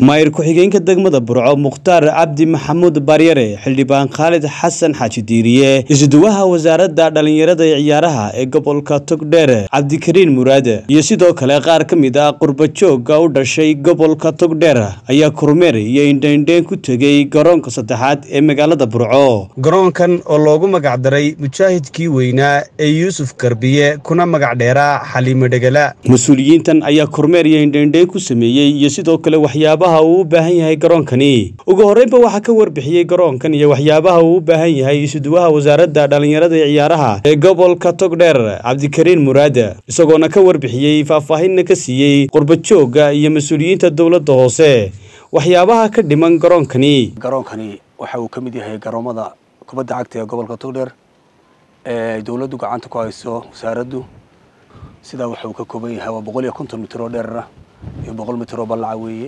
maayir ku-xigeenka degmada burco mukhtaar cabdi maxamuud baryare xildhibaan khaalid xasan xaaji diiriye isuduwaha wasaaradda dhallinyarada ee ciyaaraha ee gobolka togdheer cabdikariin muraade iyo sidoo kale qaar ka mid ah qurbajooga u dhashay gobolka togdheer ayaa kormeer iyo indheindheyn ku tegey garoonka saddexaad ee magaalada burco garoonkan oo loogu magacdaray mujaahidkii weynaa ee yuusuf garbiye kuna magac dheeraa xaliimo dhegala mas-uuliyiintan ayaa kormeer iyo indheindheyn ku sameeyey iyo sidoo kale waxyaabaha uu u baahan yahay garoonkani ugu horreynba waxaa ka warbixiyey garoonkan iyo waxyaabaha uu u baahan yahay isuduwaha wasaaradda dhallinyarada ee ciyaaraha ee gobolka togdheer cabdikariin muraade isagoona ka warbixiyey faahfaahinna ka siiyey qurbajooga iyo mas-uuliyiinta dowladda hoose waxyaabaha ka dhiman garoonkani garoonkani waxa uu ka mid yahay garoomada kubadda cagta ee gobolka togdheer ee ay dowladdu gacanta ku hayso wasaaraddu sidaa waxa uu ka kooban yahay waa boqol iyo konton mitir oo dheerara iyo boqol mitir oo ballaca weeye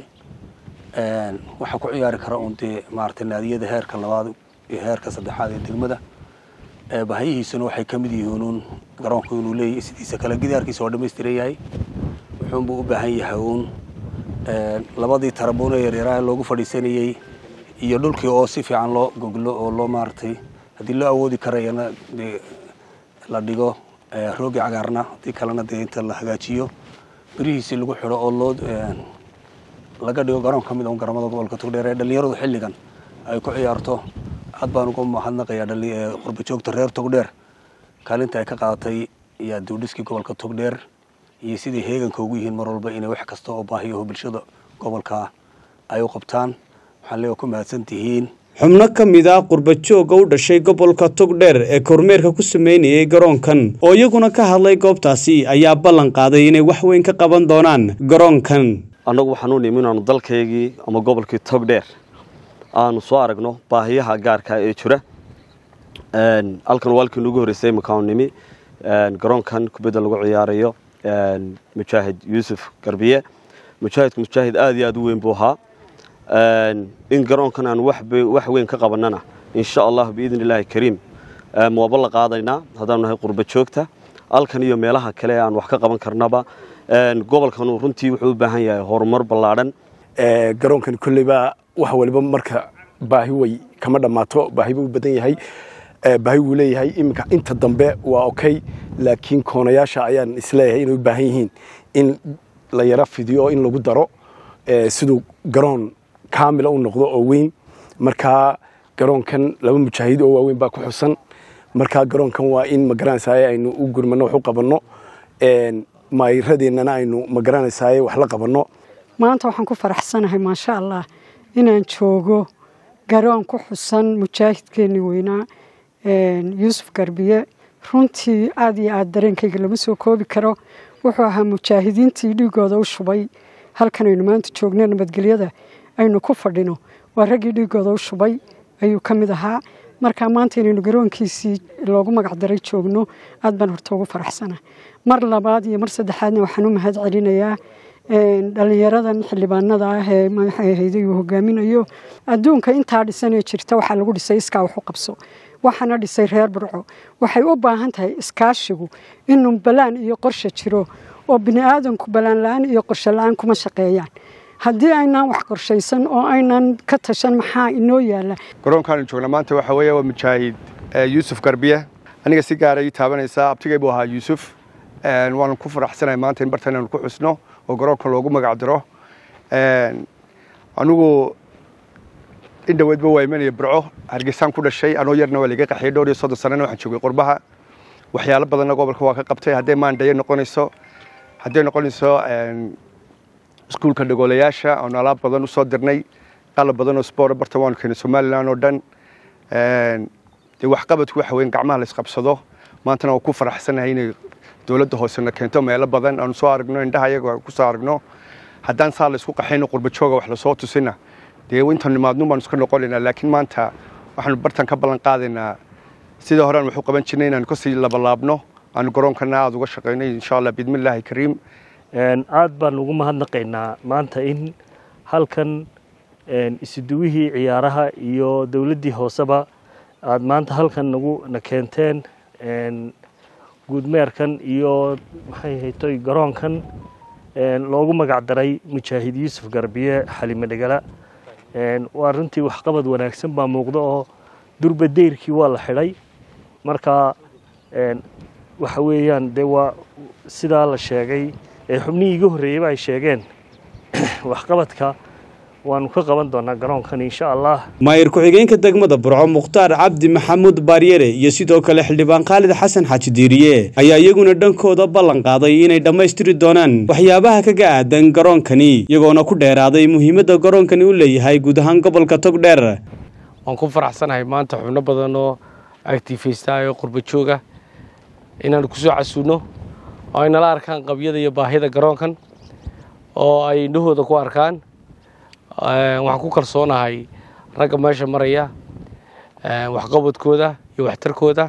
waxaa ku ciyaari kara uun dee maaragtay naadiyada heerka labaad iyo heerka saddexaad ee degmada bahayihiisuna waxay ka mid yihiin uun garoonku inuu leeyahay sidiisa kale gidaarkiisa oo dhammaystiran yahay wuxuunbuu u baahan yahay uun labadii tarabuun ee yaryaraha loogu fadhiisanayey iyo dhulkii oo si fiican loo goglo oo loo maaragtay haddii loo awoodi karayana dee la dhigo roogi cagaarna haddii kalena dee inta la hagaajiyo birihiisii lagu xidho oo loo laga dhigo garoon ka mid un garoomada gobolka togdheer ee dhallinyaradu xilligan ay ku ciyaarto aad baan uga mahadnaqayaa qurbajoogta reer togdheer kaalinta ay ka qaadatay iyo duudhiskii gobolka togdheer iyo siday heeganka ugu yihiin mar walba inay wax kasta oo baahiyaho bulshada gobolka ay u qabtaan waxaan leega ku mahadsan tihiin xubno ka mid ah qurbajooga u dhashay gobolka togdheer ee kormeerka ku sameynayay garoonkan oo iyaguna ka hadlay goobtaasi ayaa ballan qaaday inay wax weyn ka qaban doonaan garoonkan annagu waxaan u nimi inaanu dalkaygii ama gobolkii togdheer aanu soo aragno baahiyaha gaarka ee jira halkan waa halkii nugu horreysay imakaanu nimi garoonkan kubadda lagu ciyaarayo mujaahid yuusuf garbiye mujaahidku mujaahid aad iyo aad u weyn buu ahaa in garoonkan aan wax weyn ka qabanana insha allah biidn illaahi kariim waaba la qaadaynaa haddaanu nahay qurba joogta halkan iyo meelaha kale aan wax ka qaban karnaba gobolkanu runtii wuxuu u baahan yahay horumar ballaadhan garoonkan kolleyba wax waliba marka baahi way kama dhammaato baahi buu badan yahay baahi wuu leeyahay iminka inta dambe waa okay laakiin koonayaasha ayaan isleeyahay inay u baahan yihiin in la yaro fidiyo in lagu daro siduu garoon kaamila u noqdo oo weyn markaa garoonkan laba mujaahid oo waaweyn baa ku xusan markaa garoonkan waa in magaranaysaay aynu u gurmano wax u qabanno maayiradeennana aynu magaranaysaay wax la qabanno maanta waxaan ku faraxsanahay maasha allah inaan joogo garoon ku xusan mujaahidkeenni weynaa yuusuf garbiye runtii aad iyo aad dareenkayga lama soo koobi karo wuxuu ahaa mujaahidiintii dhiigooda u shubay halkan aynu maanta joogno nabadgelyada aynu ku fadhino waa raggii dhiigooda u shubay ayuu ka mid ahaa markaa maanta inaynu garoonkiisii loogu magacdaray joogno aad baan horta ugu faraxsana mar labaad iyo mar saddexaadna waxaan u mahad celinayaa dhallinyaradan xildhibaanada ah ee madaxahayday uu hogaaminayo adduunka intaa dhisanee jirta waxaa lagu dhisay iskaa wax u qabso waxaana dhisay reer burco waxay u baahan tahay iskaashigu inuu balaan iyo qorshe jiro oo bini aadanku balaan la-aan iyo qorshe la-aan kuma shaqeeyaan haddii aynaan wax qorshaysan oo aynan ka tashan maxaa inoo yaala garoonkaanu joogna maanta waxa weeye waa mujaahid yuusuf garbiye aniga si gaara ii taabanaysaa abtigay buu ahaa yuusuf waanu ku faraxsanahay maanta in bartan aanu ku xusno oo garoonka loogu magac diro anigu in dhaweedba waa imanaya burco hargeysaan ku dhashay anoo yarna waa laga qaxiyay dhowr iyo soddon sanana waxaan joogay qurbaha waxyaalo badanna gobolka waa ka qabtay hadday maandhayo noqonayso hadday noqonayso iskuulka dhagoolayaasha oonu alaab badan usoo dirnay qalab badan oo sport barta waanu keenay somalilan oo dhan dee waxqabadku waxa weyn gacmaha la isqabsado maantana waa ku faraxsanahay inay dowladda hoosena keento meelo badan aanu soo aragno indhaha iyaga ku soo aragno haddaan saa la isku qaxayno qurbajooga wax lasoo tusina dee intaan nimaadnun baanu iska noqonaynaa laakiin maanta waxaanu bartan ka ballan qaadaynaa sidii hore aan wax u qaban jirnay inaanu kasii labalaabno aanu garoonkana aada uga shaqayno insha allah biidmillaahi kariim aad baan ugu mahadnaqaynaa maanta in halkan isuduwihii ciyaaraha iyo dowladdii hooseba aad maanta halkan nagu na keenteen guudmeerkan iyo maxay haytoy garoonkan loogu magac daray mujaahid yuusuf garbiye xalime dhegala waa runtii waxqabad wanaagsan baa muuqda oo durba deyrkii waa la xidhay marka waxa weeyaan dee waa sidaa la sheegay ee xubnihii iga horreeyeyba ay sheegeen waxqabadka waanu ka qaban doonaa garoonkan insha allah maayir ku-xigeenka degmada burco mukhtaar cabdi maxamuud baaryere iyo sidoo kale xildhibaan khaalid xasan xaaji diiriye ayaa iyaguna dhankooda ballan qaaday inay dhammaystiri doonaan waxyaabaha kaga aadan garoonkani iyagoona ku dheeraaday muhiimadda garoonkani u leeyahay guud ahaan gobolka togdheer waan ku faraxsanahay maanta xubno badan oo actifaystayo qurba jooga inaanu ku soo casuuno oo ay nala arkaan qabyada iyo baahida garoonkan oo ay indhahooda ku arkaan waxaan ku kalsoonahay ragga meesha maraya waxqabadkooda iyo waxtarkooda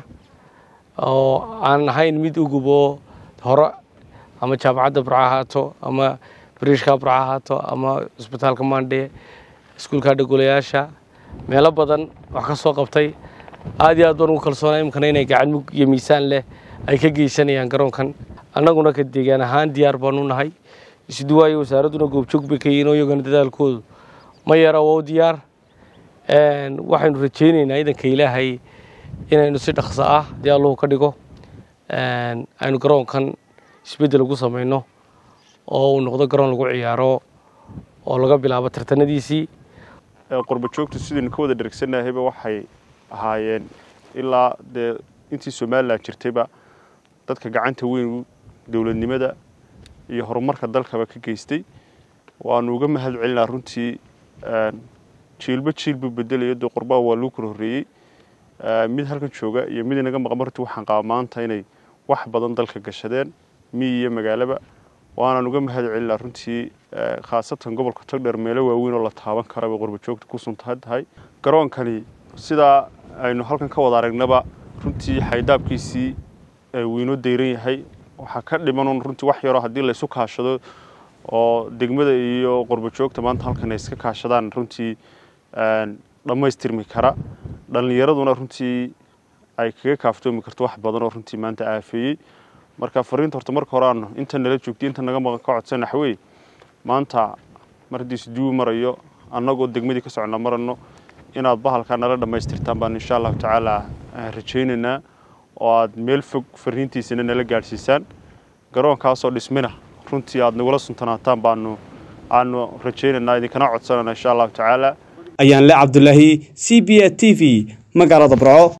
oo aan ahayn mid ugub oo hore ama jaamacadda burco ahaato ama bariishka burco ahaato ama cisbitaalka maandhe iskuulka dhagolayaasha meelo badan wax ka soo qabtay aad iyo aad baan ugu kalsoonay imkana inay gacan mug iyo miisaan leh ay ka geysanayaan garoonkan annaguna ka deegaan ahaan diyaar baan u nahay isduwaayo wasaaradduna goobjoog bay ka yihiin oo iyagana dadaalkoodu ma yara waa u diyaar waxaynu rajaynaynaa idanka ilaahay inaynu si dhaqso ah haddii alluhu ka dhigo aynu garoonkan isbeddel ugu samayno oo uu noqdo garoon lagu ciyaaro oo laga bilaabo tartanadiisii qurba joogtu sidaynu ka wada dhergsannahayba waxay ahaayeen ilaa dee intii somalilan jirtayba dadka gacanta weyn dowladnimada iyo horumarka dalkaba ka geystay waanu uga mahad celinaa runtii jiilba jiilbuu bedelayo dee qurbaa waa lagu kala horreeyey mid halkan jooga iyo mid inaga maqan runtii waxaan qabaa maanta inay wax badan dalka gashadeen miyi iyo magaalaba waanaan uga mahad celinaa runtii khaasatan gobolka togdheer meelo waaweyn oo la taaban karaba qurba joogta ku suntahan tahay garoonkani sidaa aynu halkan ka wada aragnaba runtii xaydaabkiisii wiinoo dayran yahay waxaa ka dhiman runtii wax yaroo haddii laysu kaashado oo degmada iyo qurba joogta maanta halkan ay iska kaashadaan runtii dhammaystirmi kara dhallinyaraduna runtii ay kaga kaaftoomi karto wax badan oo runtii maanta aafeeyey marka fariinta horta marka hore aanu inta nala joogtay inta naga maqan ka codsan naxwey maanta mar haddii isduwi marayo annagoo degmadii ka soconna marano inaad bahalkaa nala dhammaystirtaan baan insha allahu tacaala rajaynaynaa oo aad meel fog fariintiisana nala gaadhsiisaan garoonkaasoo dhismina runtii aad nagula suntanaataan baanu aanu rajaynaynaa idinkana codsanana insha allahu tacaala ayaan le cabdulaahi c b a t v magaalada burco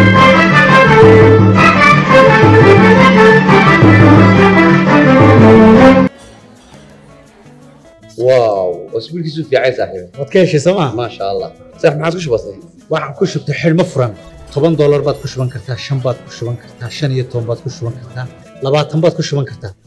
واو اسبوعك في عايز صاحبي waad ka heshay sooma ما شاء الله صح ما عاد وش بصي waxaan ku shubtay xidhmo furan toban doolar baad ku shuban kartaa shan baad ku shuban kartaa shan iyo toban baad ku shuban kartaa labaatan baad ku shuban kartaa